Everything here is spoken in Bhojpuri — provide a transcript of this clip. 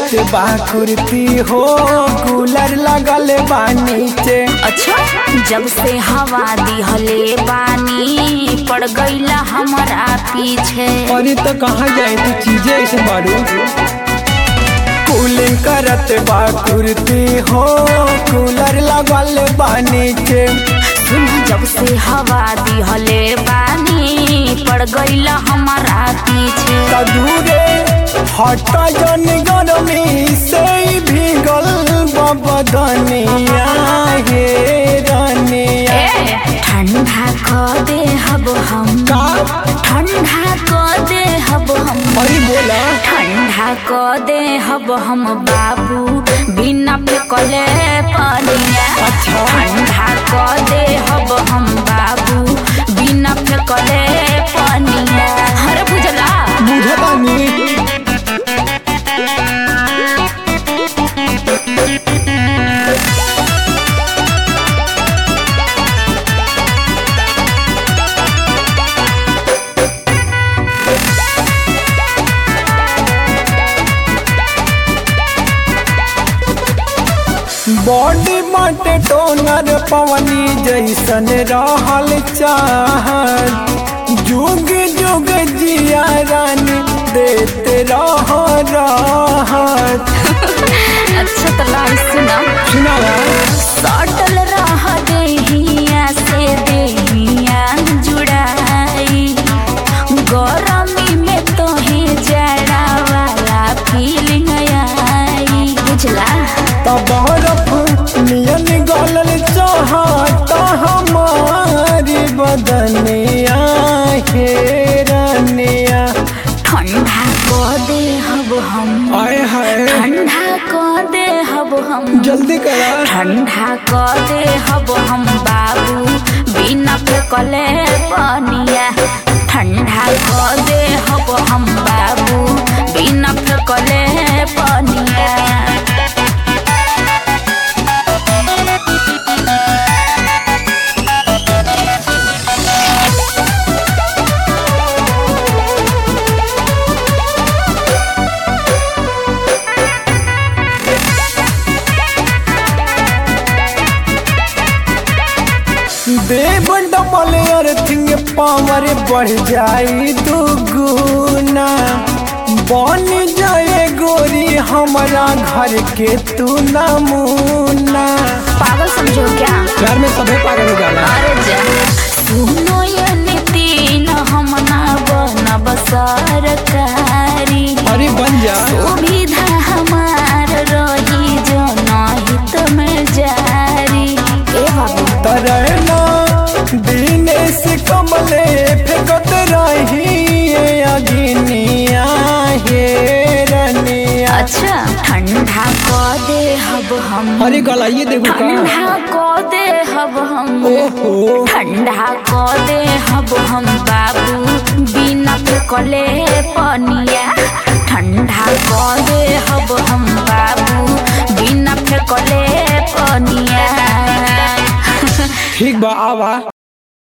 करत बा कुर्ती हो कूलर लगल बा नीचे अच्छा जब से हवा दिहले बानी पड़ गईला हमारा पीछे अरे तो कहाँ जाए तू चीजें ऐसे मारू कूलिंग करत बा कुर्ती हो कूलर लगल बा नीचे सुन जब से हवा दिहले बानी पड़ गईला हमारा पीछे दूरे हट जन गरमी से ही भीगल बदनिया हे रनिया ए, ठंडा क दे हब हम का ठंडा क दे हब हम अरे बोला ठंडा क दे हब हम बाबू बिना फेकले पनिया अच्छा। ठंडा क दे हब हम बाबू बिना फेकले पनिया हर बुझला बुझतानी बॉडी माटे टोनर पवनी जैसन रहल चाहत जुग जुग जिया रानी देते रह राहत अच्छा तो लाई सुना सुनावा सटल रह देहिया से देहिया जुड़ाई गरमी में तोहे जड़ा वाला फीलिंग आई बुझला तब बरफ नियन गलल चाहत हमारी बदनिया हे रनिया ठंडा को दे हब हम आए हाय ठंडा को दे हब हम जल्दी करा ठंडा को दे हब हम बाबू बिना फेकले पनिया ठंडा को दे हब हम बाबू बिना फेकले पनिया देव डबल अर्थिंग पावर बढ़ जाई दुगुना बन जाए गोरी हमारा घर के तू नमूना पागल समझो क्या घर में सभी पागल हो जाला अरे जा सुनो ये नितिन हम ना बनब सरकारी अरे बन जा सुविधा हमार रही जो हित में जारी ए बाबू तरना दिनेश कमले फेंकत रही अगिनिया हे रनिया अच्छा ठंडा को दे हब हम अरे गला ये देखो का ठंडा को दे हब हम ओहो ठंडा को दे हब हम बाबू बिना फेकले पनिया ठंडा को दे हब हम बाबू बिना फेकले पनिया ठीक बा आवा